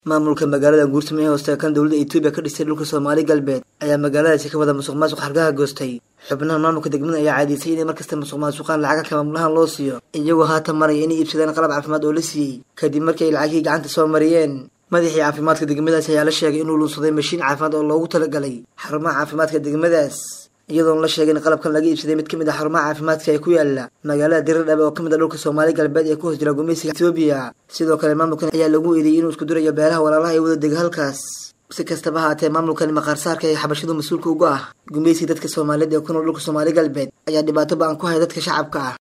maamulka magaalada guursamo ee hoostaga kan dowladda etoobiya ka dhistay dhulka soomaali galbeed ayaa magaaladaasi ka wada musuq maasuq xargaha goostay xubnaha maamulka degmada ayaa caadiysay inay markasta musuq maasuqaan lacaga kamamulahan loo siiyo iyagoo haatan maraya inay iibsadaan qalab caafimaad oo la siiyey kadib markii ay lacagihii gacanta soo mariyeen madaxii caafimaadka degmadaasi ayaa la sheegay inuu lunsaday mashiin caafimaad oo loogu talagalay xarumaha caafimaadka degmadaas iyadoon la sheegay in qalabkan laga iibsaday mid ka mid ah xarumaha caafimaadka ee ku yaala magaalada diradhabe oo ka mid ah dhulka soomaali galbeed ee ku hoos jira gumeysiga etoobiya sidoo kale maamulkan ayaa lagu eedeeyey inuu isku durayo beelaha walaalaha ee wada dega halkaas si kastaba haatee maamulkan maqaarsaarka ee xabashadu mas-uulka uga ah gumeysiga dadka soomaaliyeed ee ku nool dhulka soomaali galbeed ayaa dhibaato ba-an ku haya dadka shacabka ah